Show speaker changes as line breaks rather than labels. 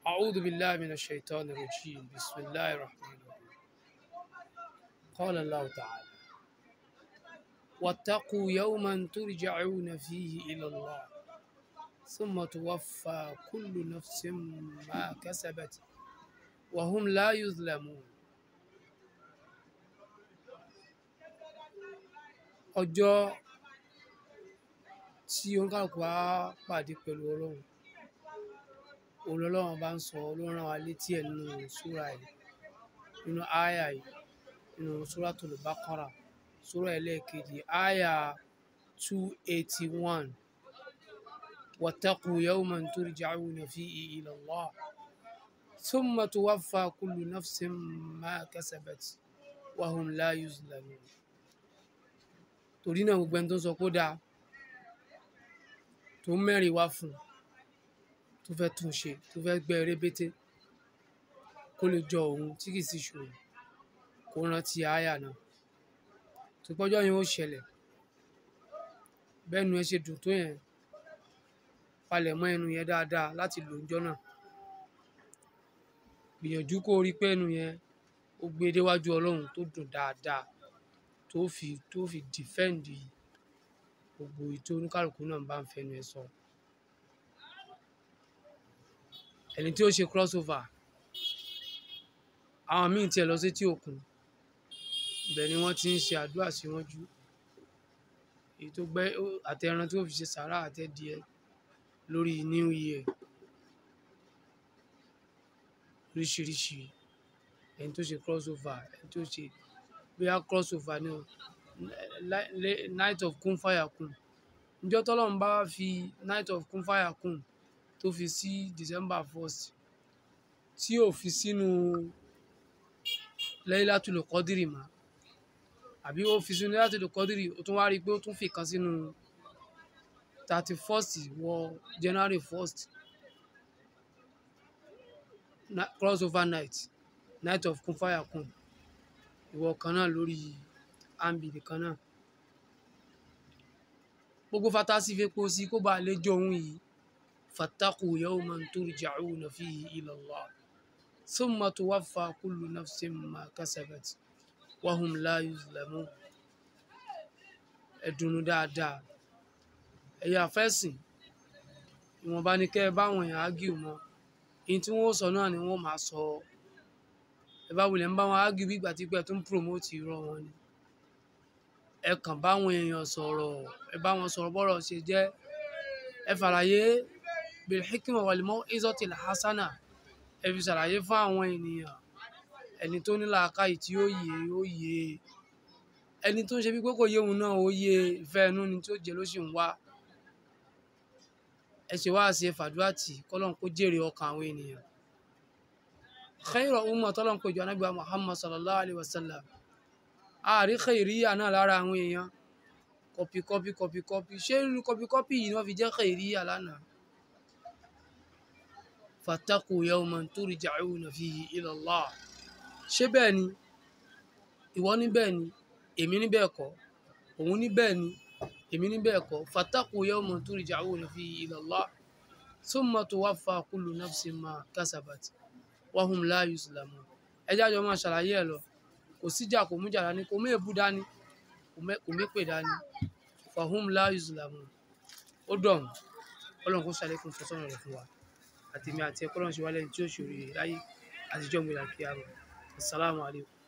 أعوذ بالله من الشيطان الرجيم بسم الله الرحمن الرحيم قال الله تعالى واتقوا يوما ترجعون فيه إلى الله ثم توفى كل نفس ما كسبت وهم لا يظلمون ọjọ́ tí oníkàlùkù á pàdé pẹ̀lú ọlọ́run òun lọ́lọ́run bá ń sọ ló rán wa létí ẹ̀ nínú súra yìí nínú áyà yìí nínú Suratul Baqara súra ẹlẹ́ẹ̀kejì áyà two eighty one wattaqu yawman turja'una fihi ila Allah thumma tuwaffa kullu nafsin ma kasabat wa hum la yuzlamun torí náà gbogbo ẹni tó ń sọ kó dáa tó ń mẹ́rin wá fún un tó fẹ́ tún ṣe tó fẹ́ gbẹ́ rébété kó lè jọ òun tí kì í sì ṣòro kó rántí àyà náà tó pọ́jọ́ yẹn ó ṣẹlẹ̀ bẹ́ẹ̀ nu ẹ ṣe dùn tó yẹn palẹ̀ mọ́ ẹnu yẹn dáadáa láti lò ńjọ́ náà gbìyànjú kó rí pé ẹnu yẹn ó gbé déwájú ọlọ́run tó dùn dáadáa tó fi tó fi dìfẹ́ǹdì gbogbo ìtò oníkàlùkù náà bá ń fẹnu ẹ sọ ẹni tí ó ṣe crossover àwọn míì tiẹ̀ lọ sétí òkun ibẹ̀ ni wọ́n ti ń ṣe àdúrà síwájú èyí tó gbẹ́ àtẹran tí ó fi ṣe sàrà àtẹ̀díẹ̀ lórí new year oríṣiríṣi ẹni tó ṣe crossover ẹni tó ṣe bóyá crossover ni night of kun fire kun níjọ́ tọ́lọ́run bá fi night of kun fire kun tó fi sí december first tí ò fi sínú Laylatul Qadri mọ́ àbí ó fi sínú Laylatul Qadri ó tún wá rí i pé ó tún fi kan sínú thirty first wọ january first crossover night night of kun fire kun ìwọ kan náà lórí ambili kan náà gbogbo fatasi fepo sí kó bá lè jọ òun yìí fattaqu yawman turja'una fihi ila Allah thumma tuwaffa kullu nafsin ma kasabat wa hum la yuzlamun ẹ̀dùnnú dáadáa ẹ̀yà fẹ́sìn ìwọ̀nba ni kẹ́ ẹ báwọn èèyàn ágìw mọ́ èyí tí wọ́n sọ náà ni wọ́n máa sọ ẹ bá wulẹ̀ ń bá wọn ágìw bí ìgbà tí pẹ́ tó ń promote irọ́ wọn ni ẹ kàn báwọn èèyàn sọ̀rọ̀ ẹ bá wọn sọ̀rọ̀ bọ́rọ̀ ṣe jẹ́ ẹ fàlàyé bilhikima walimọ izotil hasana ẹ fi ṣàlàyé fún àwọn ènìyàn ẹni tó ní làákàyè tí ó yé ó yé ẹni tó ń ṣe bí pé kò yé òun náà ó yé ìfẹ́ inú ni tí ó jẹ ló sì ń wá ẹ ṣe wáá ṣe fàdúrà tì kọ́lọ́n kó jèrè ọkàn àwọn ènìyàn khayra umma tọ́lọ́n kó jọ anábìá muhammad sallallahu alayhi wa sallam àárí khayriya náà lára àwọn èèyàn kọpì kọpì kọpì kọpì ṣé irú kọpì kọpì yìí ni wọ́n fi jẹ́ khayriya lánàá fattaqu yawman turja'una fihi ila Allah ṣé bẹ́ẹ̀ ni ìwọ ní bẹ́ẹ̀ ni èmi ní bẹ́ẹ̀ kọ́ òun ní bẹ́ẹ̀ ni èmi ní bẹ́ẹ̀ kọ́ fattaqu yawman turja'una fihi ila Allah thumma tuwaffa kullu nafsin ma kasabat wa hum la yuzlamun ẹjẹ́ àjọ máa ṣàlàyé ẹ̀ lọ kò síjà kò mújà dání kò mú èébú dání kò mépè dání fa hum la yuzlamun ó dọ̀hún ọlọ́run kó ṣàlékún fọ́sọ́nà rẹ̀ fún wa àtèmi àti ẹ̀kọ́ lọ́run ṣe wálé tí ó ṣòro láyé àtijọ́ mi là kí a mọ̀ assalamu alaikum.